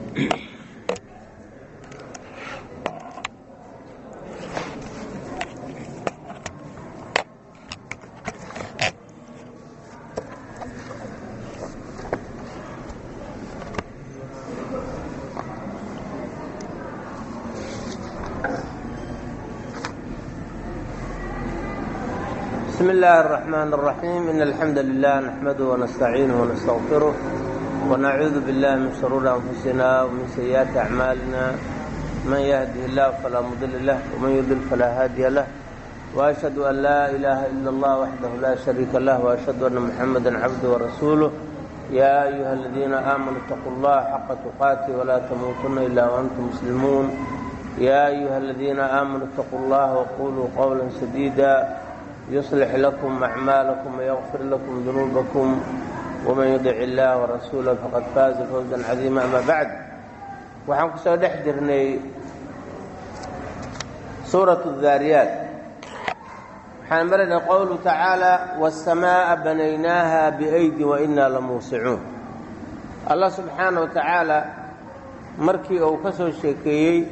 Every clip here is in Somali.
بسم الله الرحمن الرحيم إن الحمد لله نحمده ونستعينه ونستغفره ونعوذ بالله من شرور أنفسنا ومن سيئات أعمالنا من يهده الله فلا مضل له ومن يضلل فلا هادي له وأشهد أن لا إله إلا الله وحده لا شريك له وأشهد أن محمدا عبده ورسوله يا أيها الذين آمنوا اتقوا الله حق تقاته ولا تموتن إلا وأنتم مسلمون يا أيها الذين آمنوا اتقوا الله وقولوا قولا سديدا يصلح لكم أعمالكم ويغفر لكم ذنوبكم ومن يطع الله ورسوله فقد فاز فوزا عظيما أما بعد waxaan ku soo dhex jirnay suuraة الذaariyaat waxaan maranay qowlu tacaalى والsamaaءa banaynaaha بأydi وإna lamuusicuun allah subxaanaه wa tacaala markii uu ka soo sheekeeyey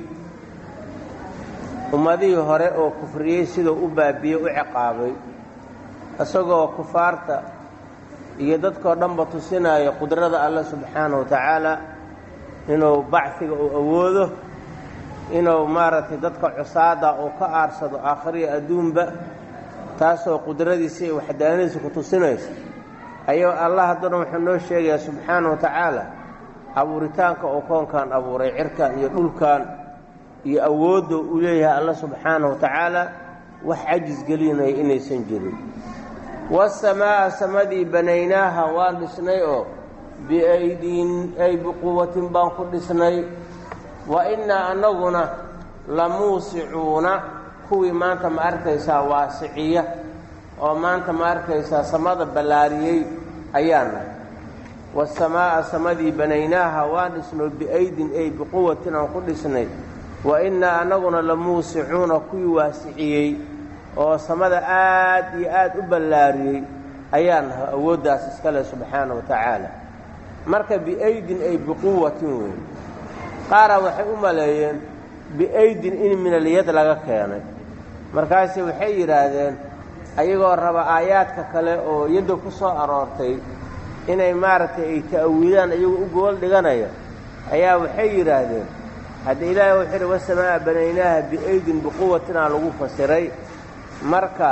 ummadihii hore oo kufriyey siduu u baabiyey u ciqaabay isagoo kufaarta iyo dadkoo dhanba tusinaya qudrada alle subxaanahu wa tacaala inuu bacfiga uu awoodo inuu maaragtay dadka cusaada uu ka aarsado aakhiriya adduunba taasoo qudradiisa iyo waxdaanadiisa ku tusinaysa ayuu allah haddana wuxuu noo sheegayaa subxaanahu wa tacaala abuuritaanka uu koonkan abuuray cirkan iyo dhulkan iyo awoodda uu leeyahay alla subxaanahu wa tacaala wax cajis gelinaya inaysan jirin wasamaa'a samadii banaynaaha waan dhisnay oo biaydiin ay biquwatin baan ku dhisnay wa innaa annaguna lamuusicuuna kuwii maanta ma arkaysaa waasiciya oo maanta ma arkaysaa samada ballaariyey ayaana wasamaa'a samadii banaynaaha waan dhisnay biaydin ay biquwatin aan ku dhisnay wa innaa annaguna la muusicuuna kuwii waasiciyey oo samada aad iyo aad u ballaariyey ayaan nahay awooddaas iska leh subxaana wa tacaala marka biaydin ay biquwatin weyn qaaraa waxay u maleeyeen biaydin in minalyad laga keenay markaase waxay yidhaahdeen ayagoo raba aayaadka kale oo yadda ku soo aroortay inay maaragtay ay ta'awiidaan iyagoo u gool dhiganaya ayaa waxay yidhaahdeen hadda ilaahay wuxuu yidhi wasamaa'a banaynaaha biaydin biquwatinaa lagu fasiray marka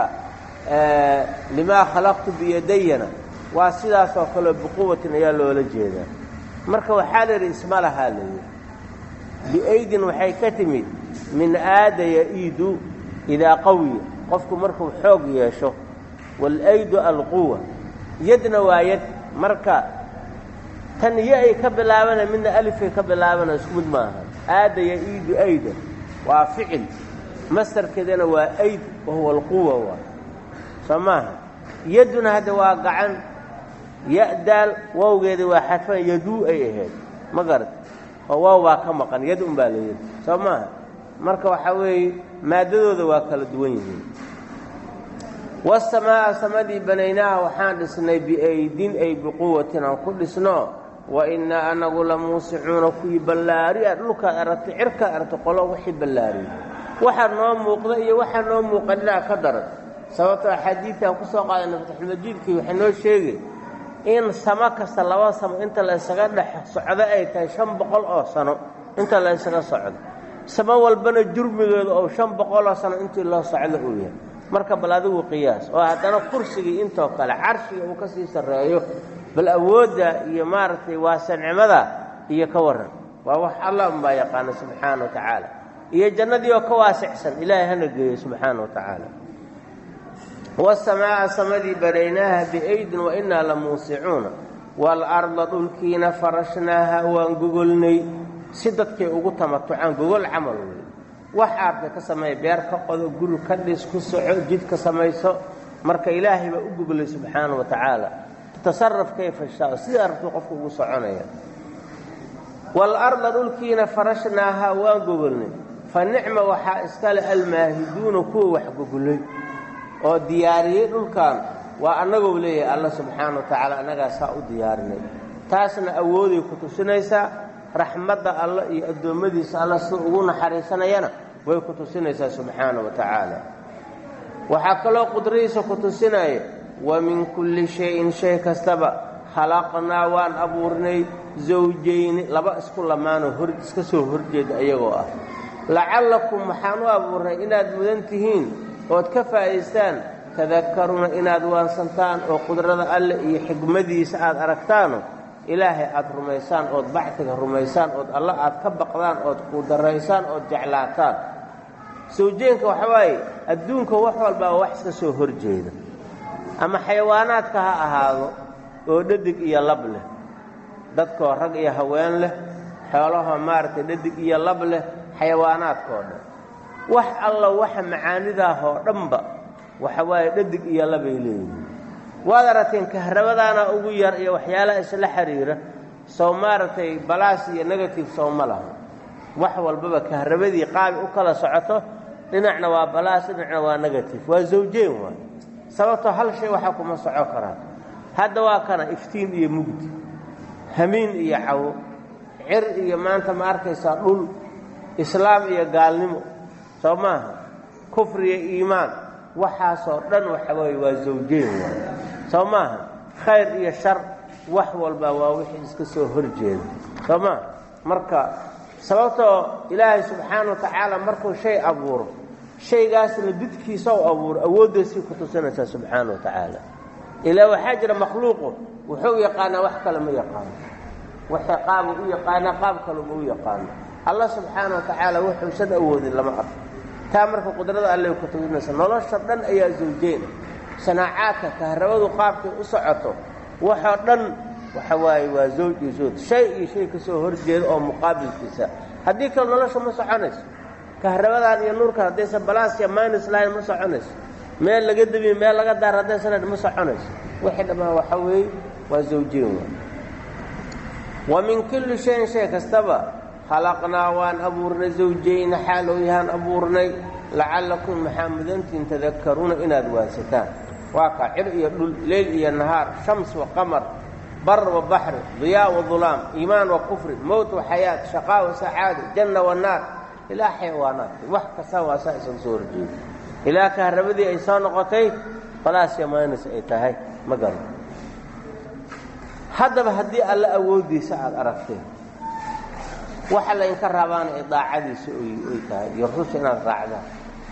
limaa khalaqtu biyadayana waa sidaasoo kaleo biquwatin ayaa loola jeedaa marka waxaa la yidhi isma lahaa layidhi biaydin waxay ka timid min aada ya'iidu idaa qawiya qofku markuu xoog yeesho waalaydu alquwa yadna waa yad marka tan iyo ay ka bilaabana midna alifay ka bilaabana isku mid maaha aada ya'iidu ayda waa ficil mastarkeedana waa ayd wahuwa alquwa waa soo maaha yadduna hadda waa gacan ya'daal wowgeeda waa xadfan yaduu ay ahayd ma garat oo waaw baa ka maqan yad un baa la yidhi soo maaha marka waxaa weeye maaddadooda waa kala duwan yihiin wasamaa'a samadii banaynaaha waxaan dhisnay biaydin ay biquwatin aan ku dhisno wa innaa anagu la muusicuuna kuwii ballaariya dhulkaad aragtay cirkaad aragtay qolo wixii ballaariyey waxaa noo muuqda iyo waxaa noo muuqaninaa ka daran sababtoo axaadiidtaan ku soo qaadanay fatxulmajiidkii waxay noo sheegay in samo kasta laba samo inta la ysaga dhex socdo ay tahay shan boqol oo sano inta la ysaga socdo samo walbana jurmigeedu ou shan boqoloo sano intii loo socdo uu yahay marka bal adigu qiyaas oo haddana kursigii intoo kale carshiga uu ka sii sarreeyo bal awoodda iyo maaragtay waasancimada iyo ka warran waa wax allah unbaa yaqaana subxaana wa tacaala iyo jannadii oo ka waasicsan ilaahay hana geeyo subxaana wa tacaala wasamaa'a samadii banaynaaha biaydin wa innaa la muusicuuna waalarda dhulkiina farashnaaha waan gogolnay si dadkay ugu tamatucaan gogol camal wey wax aartay ka sameeya beer ka qodo guri ka dhis ku soco jid ka samayso marka ilaahay baa u goglay subxaana wa tacaala tasaraf kayfa shaa sidai arabtuu qofku ugu soconaya waalarda dhulkiina farashnaaha waan gogolnay fa nicma waxaa iskale almaahiduuna kuwa wax gogolay oo diyaariyey dhulkan waa annagou leeyahay alla subxaana wa tacaala annagaa saa u diyaarinay taasna awooday ku tusinaysaa raxmadda alla iyo addoommadiisa alla sida ugu naxariisanayana way ku tusinaysaa subxaana wa tacaala waxaa kaloo qudradiisa ku tusinaya wa min kulli shay-in shay kastaba khalaqnaa waan abuurnay zawjayni laba isku lamaanoo hor iska soo horjeeda iyagoo ah lacallakum waxaan u abuurnay inaad mudan tihiin ood ka faa'idaystaan tadakkaruuna inaad waansantaan oo qudrada alle iyo xigmadiisa aad aragtaano ilaahay aad rumaysaan ood bacdiga rumaysaan ood alla aad ka baqdaan ood qudaraysaan ood jeclaataan sawjeenka waxa waaye adduunka wax walbaa wax iska soo horjeeda ama xayawaanaadka ha ahaado oo dhadig iyo lab leh dadkoo rag iyo haween leh xoolahoo maaragtay dhadig iyo lab leh xayawaanaadkoo dhan wax alla waxa macaanidaahoo dhanba waxa waaye dhadig iyo labay leeyihiin waad aragteen kahrabadaana ugu yar iyo waxyaalaha isla xiriira sow maaragtay balaas iyo negative sow ma laha wax walbaba kahrabadii qaabi u kala socoto dhinacna waa balaas dhinacna waa negative waa zawjeen waay sababtoo hal shay waxaa kuma soco karaan hadda waa kana iftiin iyo mugdi hamiin iyo cawo cir iyo maanta ma arkaysaa dhul islaam iyo gaalnimo soo maaha kufri iyo iimaan waxaasoo dhan waxa weeye waa zawjeen waay soo maaha khayr iyo shar wax walba waa wixii iska soo horjeeda soo maaha marka sababtoo ilaahay subxaana wa tacaala markuu shay abuuro shaygaasna didkiisa u abuuro awooddaysii ku tusinaysaa subxaana wa tacaala ilaa waxaa jira makhluuqu wuxuu yaqaanaa wax kale ma yaqaano waxay qaaba u yaqaanaa qaab kalema u yaqaano allah subxaana wa tacaala wuxuusan awoodin lama arko taa marka qudrada allay ku tusinaysa nolosha dhan ayaa zawjeyna sanaacaadka kahrabadu qaabkay u socoto waxoo dhan waxa waaye waa zawj iyo zawj shay iyo shay ka soo horjeeda oo muqaabilkiisa haddii kale nolosha ma soconayso kahrabadan iyo nuurkan haddaysan balaasya minus line ma soconayso meel laga debiye meel laga daar haddaysan ma soconayso wixii dhammaan waxa weeye waa zawjeen waa wa min kulli shayin shay kastaba khalaqnaa waan abuurnay zawjayna xaalow yahaan abuurnay lacallakum maxaa mudantiin tadakkaruuna inaad waansataan waa kaa cir iyo dhul leyl iyo nahaar shams wa qamar bar wa baxri diyaa wa dulaam iimaan wa kufri mowt wa xayaat shaqaa wa sacaado janna wa naar ilaa xayawaanaadka wax kasta waa saa isan soo horjeeda ilaa kahrabadii ay soo noqotay balaasya maanis ay tahay ma garan haddaba haddii alla awooddiisa aada aragteen waxa laydinka rabaana ay daacadiisa ay tahay iyo rususha inaad raacdaan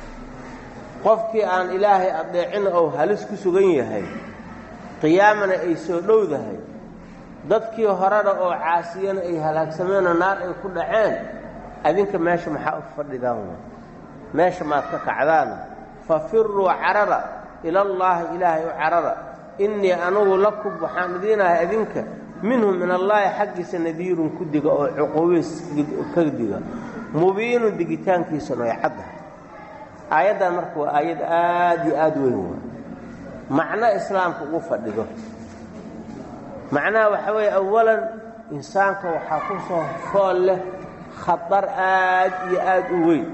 qofkii aan ilaahay adeecina ou halis ku sugan yahay qiyaamana ay soo dhowdahay dadkii horena oo caasiyana ay halaagsameenoo naar ay ku dhaceen adinka meesha maxaa u fadhidaan wa meesha maad ka kacdaan fafiruu carara ilallaahi ilaahay u carara innii anugu lakum waxaan idiinahay adinka minhu min allaahi xaggiisa nadiirun ku diga oo cuquubiis ka diga mubiinun digitaankiisana ay caddahay aayaddan marka waa aayad aad iyo aad weyn waa macno islaamka ugu fadhido macnaha waxaa weeye awalan insaanka waxaa ku soo fool leh khatar aad iyo aad u weyn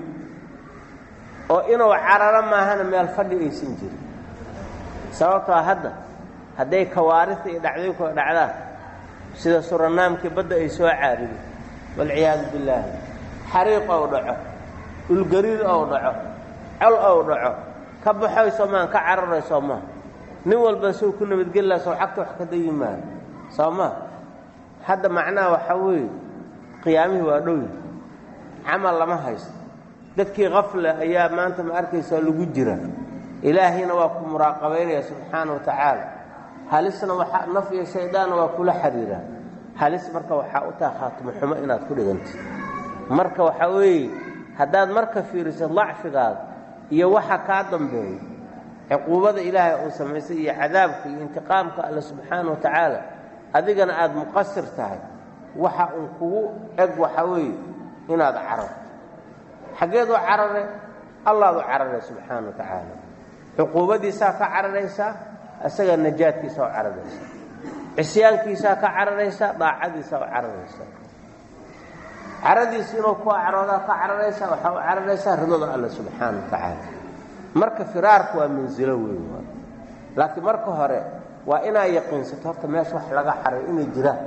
oo inuu cararo maahana meel fadhi aysan jirin sababtoo hadda hadday kawaarita iyo dhacdooyinkood dhacdaan sida suranaamkii badda ay soo caarido walciyaadu billaahi xariiq ou dhaco dhulgariir ou dhaco col ou dhaco ka baxayso maan ka cararayso maa nin walba suu ku nabadgeli laha sow cagta wax ka dayi maayo soo maa hadda macnaha waxaa weeye qiyaamihii waa dhow yahay camal lama haysto dadkii kafle ayaa maanta ma arkaysaa lagu jira ilaahayna waa ku muraaqabaynaya subxaana wa tacaala halisna waxaa naf iyo shaydaanna waa kula xiriiraan halis marka waxaa u taha khaatimo xumo inaad ku dhigantid marka waxaa weeye haddaad marka fiiriso dacfigaada iyo waxa kaa dambeeya cuquubada ilaahay uu samaysay iyo cadaabka iyo intiqaamka alle subxaana wa tacaala adigana aada muqasir tahay waxa uun kugu eg waxaa weeye inaad cararto xaggeed u carare allaad u carare subxaana wa tacaala cuquubadiisaa ka cararaysaa isaga najaadkiisaa u cararaysaa cisyaankiisaa ka cararaysaa daacadiisaa u cararaysaa caradiisa inuu ku caroodaa ka cararaysaa waxaa u cararaysaa ridada alle subxaana wa tacaala marka firaarku waa mansilo weyn waa laakiin marka hore waa inaa yaqiinsato horta meesha wax laga xaray inay jiraan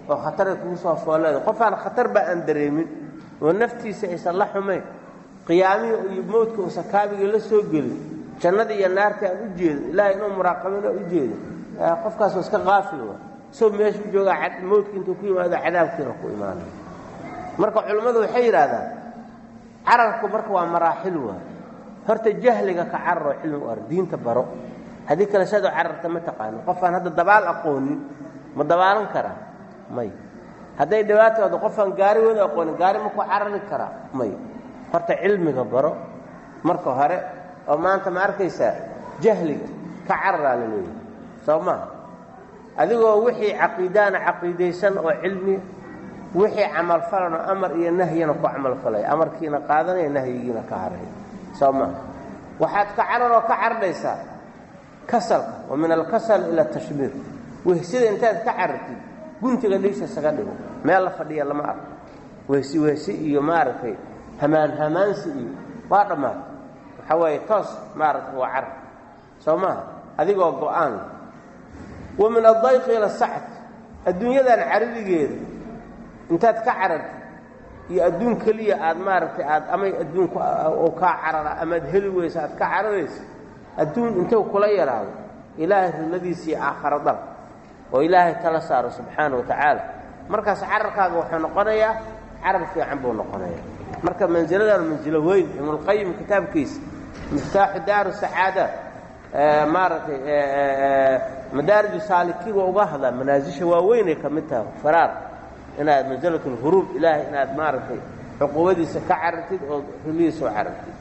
oo khataray kugu soo foolleeda qofaan khatar ba aan dareemin oo naftiisa aysan la xumayn qiyaamihii iyo mowdka uusan kaabigii la soo gelin jannadii iyo naartii aan u jeedin ilaahay inuu muraaqabin oo u jeedin qofkaas waa iska qaafil wa soo meesha u joogaa mowdka intuu ku yimaado cadaabkiina ku imaanay marka culimmadu waxay yidhaahdaan cararku marka waa maraaxil waay horta jahliga ka cararoo cilmi u ar diinta baro haddii kale sadoo cararta ma taqaano qofaan hadda dabaal aqoonin ma dabaalan karaa may hadday dhibaataado qofaan gaari wada aqoonin gaari ma ku carari karaa may horta cilmiga baro marka hore oo maanta ma arkaysaa jahliga ka cararaa la leeyahay soo maaha adigoo wixii caqiidaana caqiidaysan oo cilmi wixii camalfalano amar iyo nahyina ku camalfalaya amarkiina qaadanaya nahyigiina ka haraya soo maaha waxaad ka cararoo ka cardhaysaa kasalka wa min alkasal ila atashbiir wehsida intaad ka carartid guntiga dhiisha isaga dhigo meel la fadhiya lama arko wehsi wehsi iyo maaragtay hamaan hamaansi iyo waa dhammaatay waxaa waaye toos maaragtay waa carar soo maaha adigoo go-aan wa min addayqi ila sacd adduunyadan caradigeeda intaad ka carartid iyo adduun keliya aad maaragtay aad amay adduunku oo kaa carara amaad heli weysa aad ka cararaysa adduun intuu kula yaraado ilaahay riladiisa iyo aakharo dal oo ilaahay tala saaro subxaana wa tacaala markaas cararkaaga wuxuu noqonayaa carar fiican buu noqonayaa marka mansiladan mansilo weyn ibnulqayim kitaabkiisa miftaaxu daaru sacaada maaragtay madaariju saalikiin waa uga hadlaa manaasisha waaweynay ka mid tahay faraar inaad mansilat lhuruub ilaahay inaad maaragtay cuquubadiisa ka carartid oo rilihiisa u carartid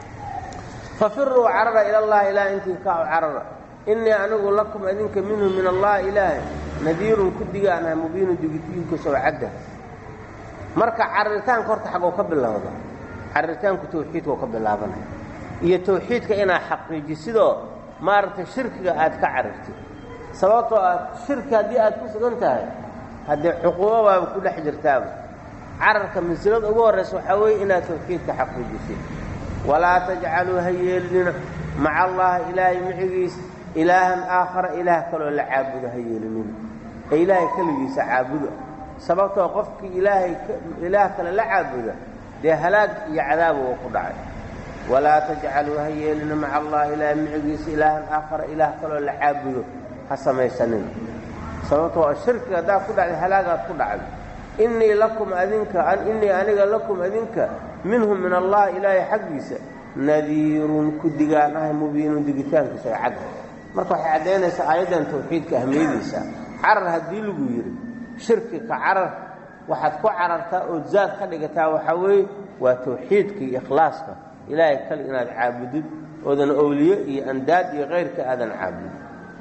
fafiruu carara ila allahi ilaah intii ka u carara innii anigu lakum adinka minhu min allahi ilaahay nadiirun ku digaanaha mubiinu digitiinkiisoo cadda marka cararitaanka horta xagoo ka bilowda cararitaanku tawxiidkao ka bilaabanaya iyo tawxiidka inaad xaqiijisidoo maaragtay shirkiga aad ka carartid sababtoo ah shirki haddii aad ku sugan tahay haddee cuquubo baaba ku dhex jirtaaba cararka mansilada ugu horraysa waxaa weeye inaad tawxiidka xaqiijisid walaa tajcaluu ha yeelinina maca allahi ilaahay micigiisa ilaahan aakhara ilaah kaloo la caabudo ha yeelinina ee ilaahay keligiisa caabuda sababtoo qofkii ilaahay ilaah kale la caabuda dee halaag iyo cadaaba uu ku dhacay walaa tajcaluu ha yeelina maca allahi ilaahay micigiisa ilaahan aakhara ilaah kaloo la caabudo ha samaysanina sababtoo shirkiga haddaad ku dhacday halaagaad ku dhacday innii lakum adinka innii aniga lakum adinka minhu min allahi ilaahay xaggiisa nadiirun ku digaan ahay mubiinun digitaankiisa ay cadda marka waxay caddaynaysaa aayaddan tawxiidka ahmiyadiisa carar haddii lagu yidhi shirki ka carar waxaad ku carartaa ood zaad ka dhigataa waxaa weeye waa tawxiidka iyo ikhlaaska ilaahay kale inaad caabudid oodan owliye iyo andaad iyo kayrka aadan caabudin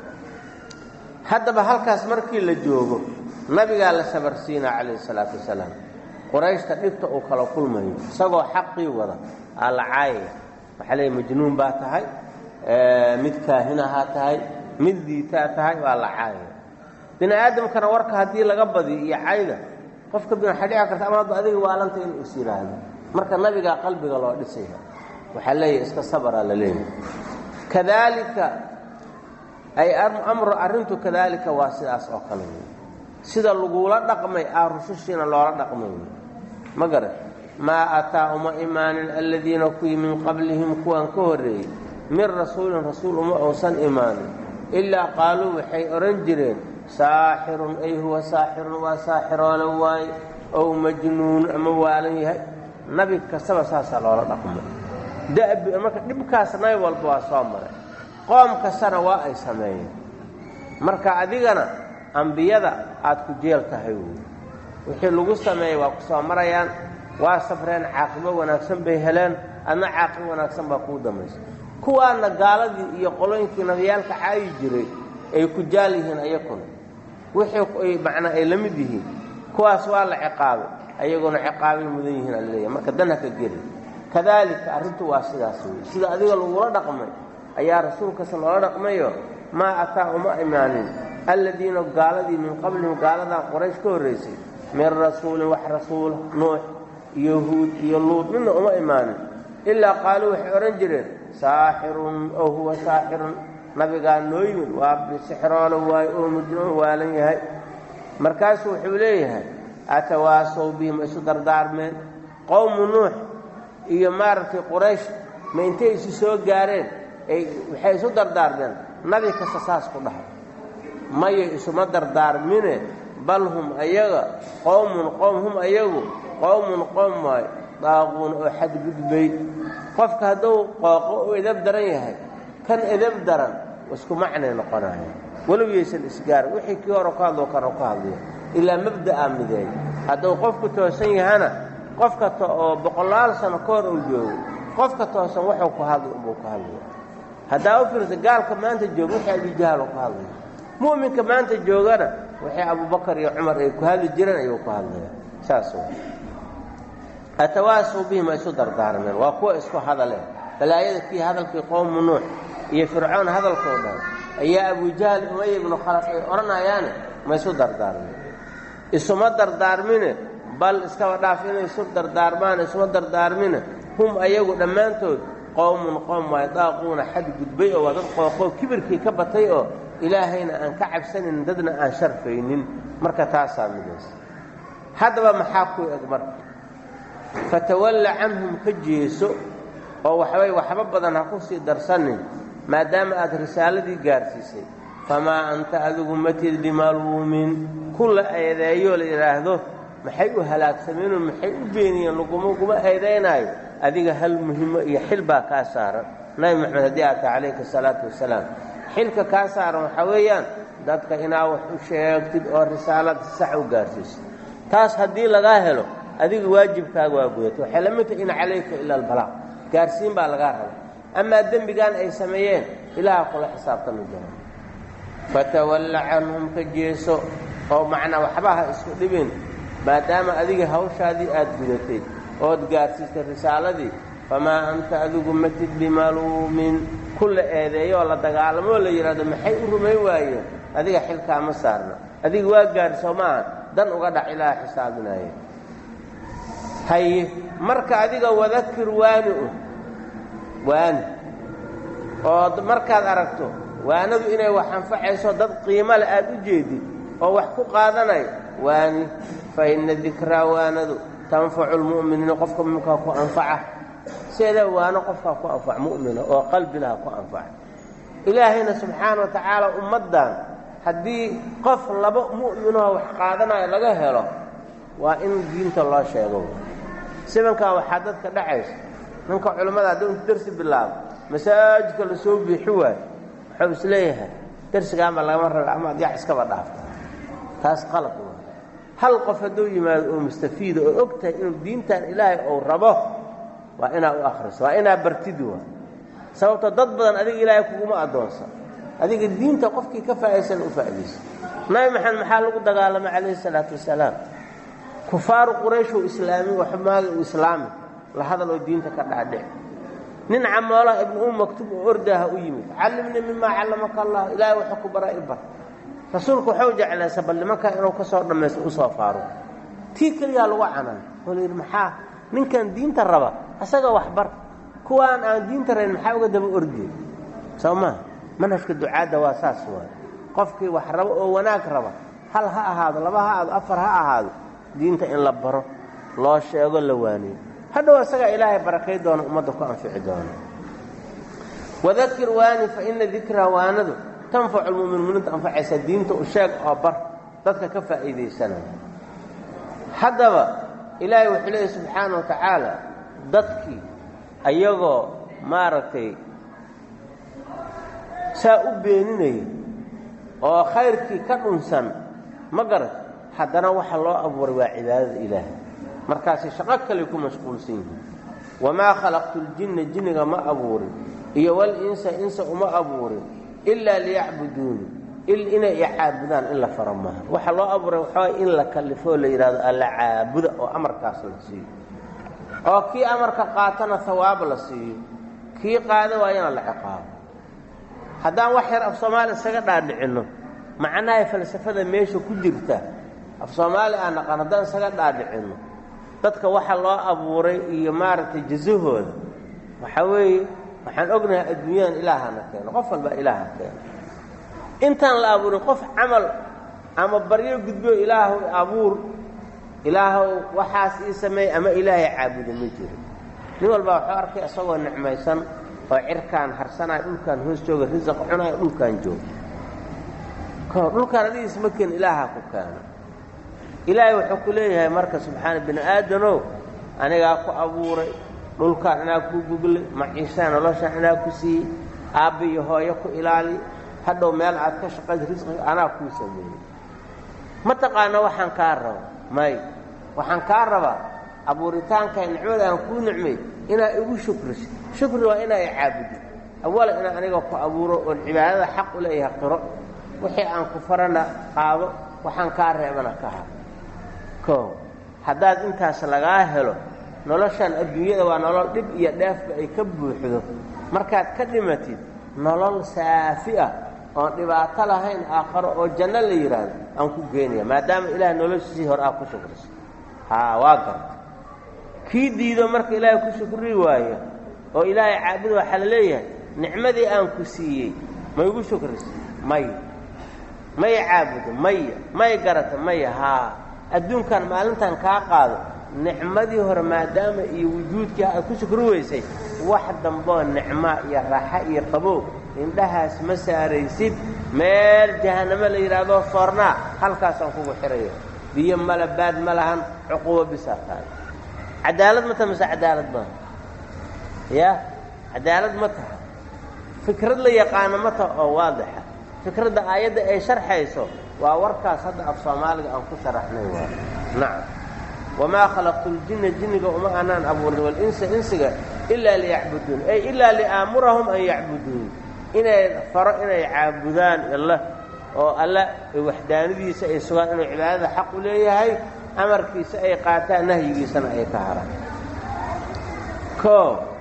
haddaba halkaas markii la joogo nabigaa la sabarsiinaa calayhi salaatu wasalaam qurayshta dhibta uu kala kulmayo isagoo xaqii wada aa la caayaya waxaa leeya majnuun baa tahay mid kaahinahaa tahay mid diitaa tahay waa la caayaya bini aadamkana warka haddii laga badiyo iyo cayda qofka waxay dhici karta ama adiga waalanta inuu is yidhaahdo marka nabigaa qalbiga loo dhisaya waxaa leeyahay iska sabraa la leeyahay kadaalika ay amru arrintu kadaalika waa sidaas oo kale wey sida lagula dhaqmay aa rusushiina loola dhaqmay wey ma garan maa ataa uma imaanin aladiina kuwii min qablihim kuwan ka horreeyey min rasuulin rasuul uma uusan imaanin ilaa qaaluu waxay odhan jireen saaxirun ay huwa saaxirun waa saaxiroole waaye ow majnuun ama waalan yahay nabi kastaba saasaa loola dhaqmay dabi marka dhibkaas nabi walba waa soo maray qoom kastana waa ay sameeyeen marka adigana ambiyada aad ku jeel tahay wey wixii lagu sameeyey waa ku soo marayaan waa safreen caaqibo wanaagsan bay heleen adna caaqibo wanaagsan baa kuu dambaysa kuwaana gaaladii iyo qolooyinkii nabiyaalka caayi jiray ay ku jaal yihiin ayakuna wixii macnaa ay la mid yihiin kuwaas waa la ciqaabay ayaguna ciqaabay mudan yihiin alaleeyahy marka dan haka geli kadaalika arrintu waa sidaas wey sida adiga lagula dhaqmay ayaa rasuulkasa loola dhaqmayo maa ataa uma imaanin alladiina gaaladii min qablihim gaaladaa qoraysh ka horraysay min rasuulin wax rasuula nuux iyo huud iyo luud midna uma imaanin ilaa qaaluu waxay odhan jireen saaxirun oo huwa saaxirun nabigaa noo yimid waa bisixroolo waayo oo mujnuun waalan yahay markaasuu wuxuu leeyahay atawaasow bihim isu dardaarmeen qowmu nuux iyo maaragtay quraysh ma intay isu soo gaareen ay waxay isu dardaarmeen nabi kasta saas ku dhahay maya isuma dardaarmine bal hum ayaga qowmun qowm hum ayagu qowmun qowm waay daaquun oo xadgudbay qofka hadduu qooqo u edab daran yahay kan edab daran isku macnay noqonaya walow yaysan isgaarin wixii kii hore ku hadloo kana ku hadliyo ilaa mabda'a mideey hadduu qofku toosan yahana qofka oo boqolaal sano ka hor uu joogo qofka toosan wuxuu ku hadli unbuu ku hadlaya haddaa u fiirsa gaalka maanta jooga wixii abijahaal ku hadlaya mu'minka maanta joogana waxay abubakar iyo cumar ay ku hadli jireen ayuu ku hadlaya saas wa atawaasaw bihim ay isu dardaarmeen waa kuwa isku hadaleen balaayada kii hadalkii qowmu nuux iyo fircoon hadalkoo dhan ayaa abujahal umaya ibnu khalaf ay odhanayaane ma isu dardaarmeen isuma dardaarmine bal iskaba dhaaf inay isu dardaarmaan isuma dardaarmine hum ayagu dhammaantood qowmun qowm waay daaquuna xad gudbay oo waa dad qooqoo kibirkii ka batay oo ilaahayna aan ka cabsanin dadna aan sharfaynin marka taasaa midaysa haddaba maxaa ku eg marka fatawalla canhum ka jeeso oo waxbay waxba badan ha ku sii darsanin maadaama aad risaaladii gaarsiisay famaa anta adigu matid bimaluumin kulla eedeeyoo la yidhaahdo maxay u halaagsameenoo maxay u beeniyeen laguma guma eedaynaayo adiga hal muhimo iyo xil baa kaa saaran nabi moxamed haddii aata calayka asalaatu wasalaam xilka kaa saaran waxaa weeyaan dadka inaa wax u sheegtid oo risaalada sax u gaarsiisay taas haddii lagaa helo adiga waajibkaaga waa gudata waxay la mid tahay in calayka ila albalaaq gaarsiin baa lagaa raba amaa dembigan ay sameeyeen ilaaha kula xisaabtami doona fatawalla canhum ka jeeso oo macnaa waxba ha isku dhibin maadaama adiga hawshaadii aad gudatay ood gaarsiistay risaaladii famaa anta adigu matid bimaluumin kulla eedeeyo oo la dagaalamoo la yidhahdo maxay u rumayn waayeen adiga xilkaama saarna adiga waa gaadhi maaha dan uga dhac ilaaha xisaabinaaye haye marka adiga wadakir waani u waani oo markaad aragto waanadu inay wax anfacayso dad qiimo leh aad u jeedid oo wax ku qaadanayo waani fa inna dikraa waanadu tanfacu lmu'miniina qofka muminkaa ku anfaca sideeda waano qofkaa ku anfac mu'mina oo qalbilaha ku anfaca ilaahayna subxaana wa tacaala ummaddan haddii qof laba mu'minoo wax qaadanayo laga helo waa in diinta loo sheego sibankaa waxaa dadka dhacaysa ninka culammada hadduu intu dersi bilaabo masaajidka la soo biixi waayo wuxuu is leeyahay dersigaanba lagama raba ama ad yax iskaba dhaafta taas qalad waa hal qof hadduu yimaado oo mustafiida oo og tahay inuu diintan ilaahay ou rabo waa inaa u akhriso waa inaa bartid waa sababto dad badan adiga ilaahay kuguma addoonsan adiga diinta qofkii ka faa'aysan u faa'iidaysa nabi maxamed maxaa lagu dagaalamay calayhi salaatu wasalaam kufaaru qurayshuu islaami waxmaaga uu islaami la hadal oo diinta ka dhaadhic nin camoolaha ibnu um maktuub oo ordaaha u yimid callimnii mimaa callamaka allah ilaahay wuxuu ku bara i bar rasuulku waxau jeclaysa bal nimankaa inuu ka soo dhammaysto u soo faaro tii keliyaa lagu canan oo la yidhi maxaa ninkan diinta raba asaga waxbar kuwaan aan diinta rayn maxaa uga daba ordiyey soo maha manhajka ducaadda waa saas waay qofkii wax rabo oo wanaag raba hal ha ahaado laba ha ahaado afar ha ahaado diinta in la baro loo sheego la waaniyo hadhow asagaa ilaahay barakay doona ummadda ku anfici doona wadakir waani fa ina dikraa waanadu tanfacu lmuminiinta anfacaysa diinta u sheeg oo bar dadka ka faa'iidaysanaya haddaba ilaahay wuxuu leeyahy subxaana wa tacaala dadkii ayagoo maaragtay saa u beeninaya oo khayrkii ka dhunsan ma garat haddana waxa loo abuuray waa cibaadada ilaahay markaasay shaqo kale ku mashquulsan yihiin wamaa khalaqtu ljinna jinniga ma abuurin iyo walinsa insa uma abuurin ilaa liyacbuduuni inay icaabudaan in la faro maaha waxa loo abuuray waxaa in la kallifoo la yidhahdo alla caabuda oo amarkaas la siiyo oo kii amarka qaatana hawaab la siiyo kii qaada waayana la ciqaabo haddaan wax yar af soomaali isaga dhaadhicinno macnaha falsafada meesha ku jirta af soomaali aan naqaan haddaan isaga dhaadhicinno dadka waxa loo abuuray iyo maaragtay jasahooda waxaa weeye waxaan ognahay adduunyadan ilaahana keeno qof walba ilaaha keeno intaan la abuurin qof camal ama baryo gudbo ilaahu abuur ilaahow waxaas ii sameey ama ilaahay caabudo ma jiro nin walbaa wuxuu arkay isagoo nicmaysan oo cirkaan harsanaya dhulkaan hoos jooga risaq cunaya dhulkaan jooga kahor dhulkaan adigiis ma keen ilaahaa ku keeno ilaahay wuxuu ku leeyahay marka subxaana bini aadanow anigaa ku abuuray dhulkaan inaa ku guglay maciishaa noloshaan inaa ku siiyey aabba iyo hooyo ku ilaali hadhow meel aad ka shaqaysa risqiga anaa kuu sameeyey ma taqaana waxaan kaa raba may waxaan kaa rabaa abuuritaanka nicmada aan kuu nicmay inaa igu shukriso shukri waa inaa i caabudin awala inaan aniga ku abuuro oon cibaadada xaq u leeyahay qiro wixii aan ku farana qaado waxaan kaa reebana ka ha koo haddaad intaas lagaa helo noloshan adduunyada waa nolol dhib iyo dheefba ay ka buuxdo markaad ka dhimatid nolol saafi ah oon dhibaato lahayn aakharo oo janno la yidhaahdo aan ku geynaya maadaama ilaah noloshiisii hore aad ku shukriso haa waa garta kii diido marka ilaahay ku shukri waayo oo ilaahay caabudo waxaa la leeyahay nicmadii aan ku siiyey ma igu shukriso may maya caabudo maya may garata maya haa adduunkan maalintan kaa qaado nicmadii hore maadaama iyo wujuudkii aad ku shukri weysay wax damboo nicmaa iyo raaxa iyo qabow indhahaas ma saaraysid meel jahannamo la yidhaahdo soornaa halkaasaan kugu xirayo biyo mala baad ma lahan cuqubo bisaa tahay cadaalad ma taha mise cadaalad maaha ya cadaalad ma taha fikrad la yaqaano ma taha oo waadixa fikradda aayadda ay sharxayso waa warkaas hadda af soomaaliga aan ku sharaxnay waa nacam wamaa khalaqtu ljinna jinniga uma anaan abuurin walinsa insiga ilaa liyacbuduun ay ilaa liaamurahum an yacbuduun inay faro inay caabudaan alla oo alla waxdaanadiisa ay sugaan inuu cibaadada xaq u leeyahay amarkiisa ay qaataan nahyigiisana ay ka haraan o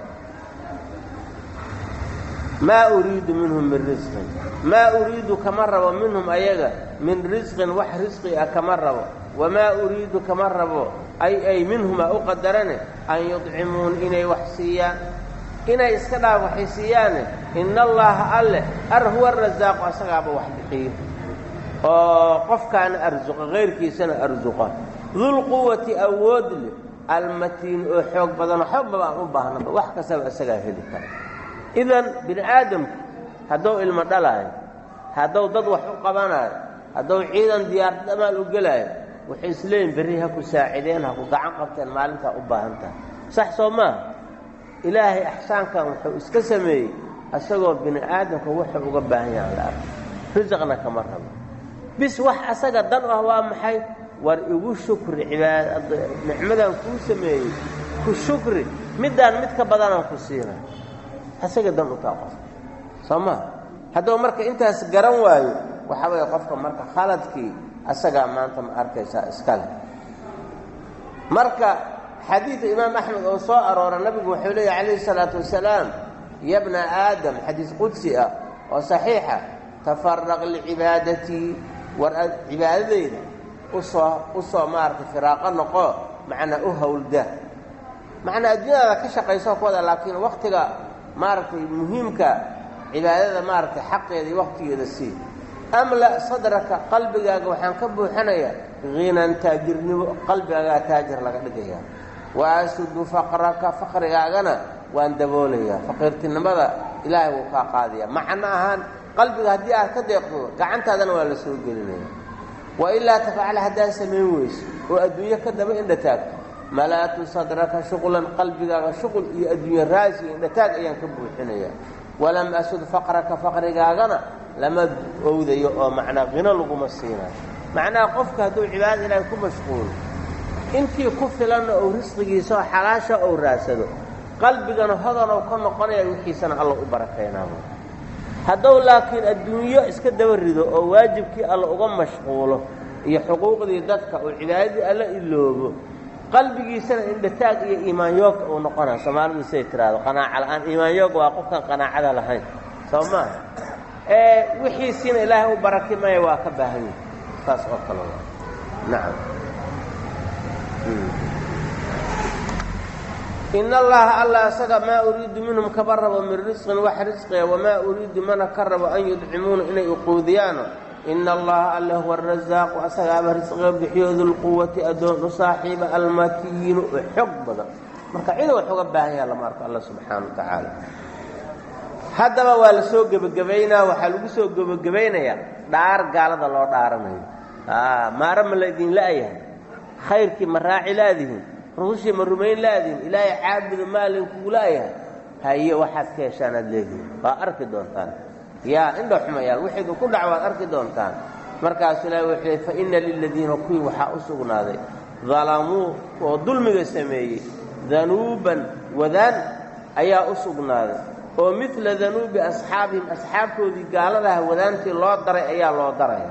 maa uriidu minhum min risqin maa uriidu kama rabo minhum ayaga min risqin wax risqi ah kama rabo wamaa uriidu kama rabo ay ay minhumaa u qadarane an yudcimuun inay wax siiyaan inay iska dhaaf waxay siiyaane ina allaaha alleh ar huwa arasaaqu asagaaba wax bixiyo oo qofkaana arsuqa kayrkiisana arsuqa dulquwati awood leh almatiin oo xoog badanoo xoogbaba aan u baahnaba wax kastaba isagaa heli kara idan bini aadamku hadduu ilmo dhalaayo hadduu dad wax u qabanayo hadduu ciidan diyaarad amaal u gelaayo waxay isleeyihin berri ha ku saacideen ha ku gacan qabteen maalintaa u baahan tahay sax soo maaha ilaahay axsaankan wuxuu iska sameeyey isagoo bini aadamka wuxuu uga baahan yaha la arko risaqna kama rabo bis wax asaga dan u ah waa maxay war igu shukri cibaad nicmadan kuu sameeyey ku shukri middaan mid ka badanaan ku siina asaga dan u taa qofka soo maa haddaba marka intaas garan waayo waxaa weeye qofka marka khaladkii asagaa maanta ma arkaysaa iskale marka xadiida imaam axmed oo soo aroora nabigu wuxuu leeyahy calayhi salaatu wasalaam ya bna aadam xadiis qudsi ah oo saxiixa tafaraq licibaadatii war cibaadadeyda usoo usoo maaragtay firaaqo noqo macnaa u howlda macnaa adduunyadaada ka shaqayso ku wada laakiin waktiga maaragtay muhiimka cibaadada maaragtay xaqeeda iyo waktigeeda sii amla sadraka qalbigaaga waxaan ka buuxanayaa hinan taajirnimo qalbigaagaa taajir laga dhigaya wa asudu faqraka faqrigaagana waan daboolayaa faqiirtinimada ilaahay wuu kaa qaadaya macno ahaan qalbiga haddii aad ka deeqdo gacantaadana waa la soo gelinaya wa ilaa tafacala haddaad samayn weyso oo adduunyo ka daba indhataagto malaatu sadraka shuqlan qalbigaaga shuqul iyo adduunye raasi indhataag ayaan ka buuxinaya walam asud faqraka faqrigaagana lama owdayo oo macnaa qino laguma siinayo macnaha qofka hadduu cibaadada ilaahay ku mashquulo intii ku filanna ou risqigiisa oo xalaasha ou raadsado qalbigana hodanow ka noqonaya wixiisana alla u barakaynaamo haddou laakiin adduunyo iska daba rido oo waajibkii alla uga mashquulo iyo xuquuqdii dadka oo cibaadadii alla iloobo qalbigiisana indhataag iyo iimaanyoogka uu noqonaya soomaalidu siday tiraahdo qanaaca la'aan iimaanyooga waa qofkaan qanaacada lahayn soo maaha ee wixiisiina ilaahay u baraki maya waa ka baahan yahi saas oo kale waa nacam in allaha alla asaga maa uriidu minhum kaba rabo min risqin wax risqiga wamaa uriidu mana ka rabo an yudcimuuna inay uquudiyaano ina allaha alle huwa arasaaqu asagaaba risqiga bixiyo dulquwati addoon u saaxiiba almatiinu oo xog badan marka cid wax uga baahan yaha lama arko alla subxaana wa tacaala haddaba waa la soo gebagabaynaa waxaa lagu soo gebagabaynayaa dhaar gaalada loo dhaaranayo maara ma la idin la'yahay khayrkii ma raaci laadihin rusushii ma rumayn laadihin ilaahay caabuda maalinkugu la'yahay haye waxaad ka heshaan aad leedihin waa arki doontaan yaa indha xumayaan wixiidu ku dhac waad arki doontaan markaasu ilaahay wuxuu yidhi fa inna liladiina kuwii waxaa u sugnaaday dalamuu oo dulmiga sameeyey danuuban wadaan ayaa u sugnaaday oo midla danuubi asxaabihim asxaabtoodii gaaladaha wadaantii loo daray ayaa loo daraya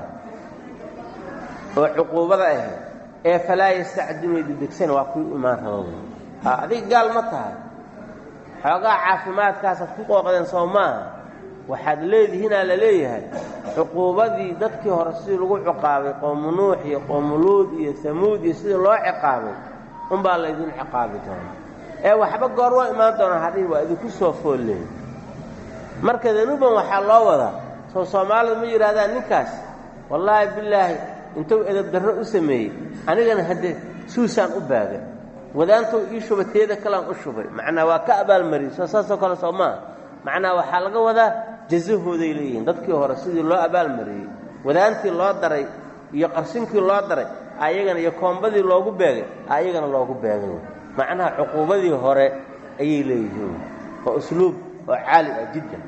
oo cuquubada ahayd ee falaa yastacdinuuna dedegsan waa kuwii imaan raba wey adiga gaal ma tahay xoogaa caafimaadkaasaad ku qooqdeen soo maaha waxaad leedihiinaa la leeyahay cuquubadii dadkii hore sidii lagu ciqaabay qoomu nuux iyo qoomu luud iyo hamuud iyo sidii loo ciqaabay unbaa laydin ciqaabi doona ee waxba goor waa imaan doonaa hadhihi waa idinku soo foolleey marka danuuban waxaa loo wadaa soo soomaalidu ma yidhahdaan ninkaas wallaahi bilaahi intuu edab darro u sameeyey anigana haddee suusaan u baaga wadaantou ii shuba teeda kalean u shubay macnaa waa ka abaalmariyey soo saasoo kale soo maaha macnaa waxaa laga wadaa jasahooday leeyihiin dadkii hore sidii loo abaalmariyey wadaantii loo daray iyo qarsinkii loo daray ayagana iyo koombadii loogu beegay ayagana loogu beegay macnaha cuquubadii hore ayay leeyihiin waa usluub oo caali ah jiddan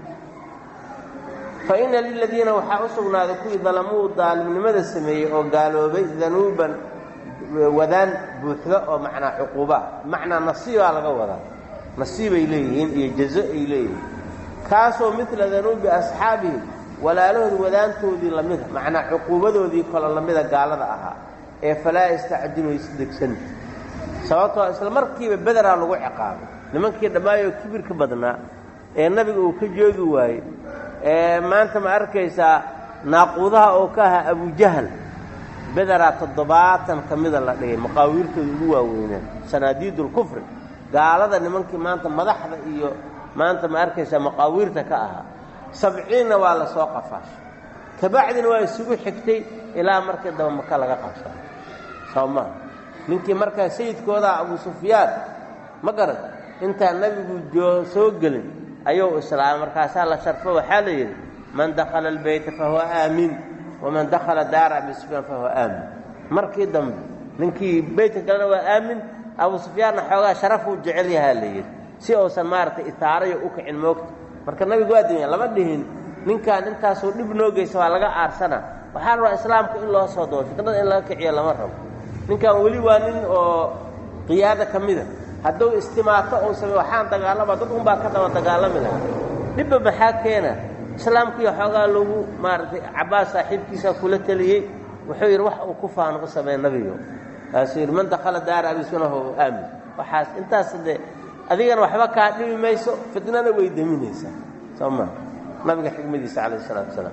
fa inna liladiina waxaa u sugnaaday kuwii dalamuu daalimnimada sameeyey oo gaaloobay danuuban wadaan buuxda oo macnaa cuquubaa macnaa nasiibaa laga wadaa nasiibay leeyihiin iyo jazo ay leeyihiin kaasoo midla danuubi asxaabihim walaalahooda wadaantoodii lamida macnaa cuquubadoodii kalo lamida gaalada ahaa ee falaa yastacdilu isdegsan sababtoo isla markiiba bederaa lagu ciqaabay nimankii dhammaayoo kibirka badnaa ee nabiga uu ka joogi waayey ee maanta ma arkaysaa naaquudaha oo ka ahaa abujahal bederaa toddobaatan ka mida la dhigay maqaawiirtooda ugu waaweynaan sanaadiidulkufri gaalada nimankii maanta madaxda iyo maanta ma arkaysaa maqaawiirta ka ahaa sabciinna waa la soo qafaashay kabacdina waa isugu xigtay ilaa markii daba maka laga qabsado soo maa ninkii markaa sayidkoodaa abu sufyaan ma garan intaan nebigu joo soo gelin ayuu islaamay markaasaa la sharfo waxaa la yidhi man dakhala albeyta fahuwa aamin waman dakhala daara abi sufyaan fahuwa aamin markii dambe ninkii beytka galena waa aamin abu sufyaanna xoogaa sharafuu jecel yahaa la yidhi si uusan maaragtay itaarayo u kicin moogta marka nabigu waa dinya lama dhihin ninkaan intaasoo dhib noo geysa waa laga aarsana waxaa rabaa islaamka in loo soo doo fitnada in laga kiciyo lama rabo ninkan weli waa nin oo qiyaada ka mida hadduu istimaato uu samey waxaan dagaalama dad unbaa ka daba dagaalami lahaa dhibba maxaa keena islaamkiiyo xoogaa lagu maaragtay cabbaas saaxiibkiisa kula teliyey wuxuu yidhi wax uu ku faano u sameey nabigo kaasuu yidhi man dakhala daara abisunahu aamin waxaas intaas dee adigana waxba kaa dhibi mayso fitnana way deminaysaa soo maa nabiga xikmadiisa calayh isalaatu wasalaam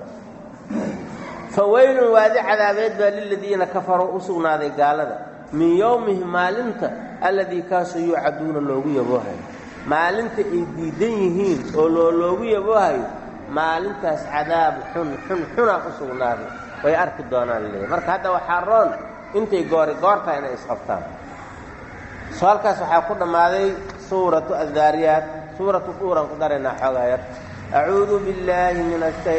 fawaylun waadi cadaabeed baa liladiina kafaruu u sugnaaday gaalada min yowmihim maalinta alladii kaasoo yuucaduuna loogu yaboohayo maalinta ay diidan yihiin oo loo loogu yaboohayo maalintaas cadaab xun xun xunaa u sugnaaday way arki doonaan leeya marka hadda waxaa roon intay goori goortaa inay isqabtaan soo halkaas waxaa ku dhammaaday suuratu addaariyaat suuratu duuran ku daraynaa xoogaa yar acuudu billaahi min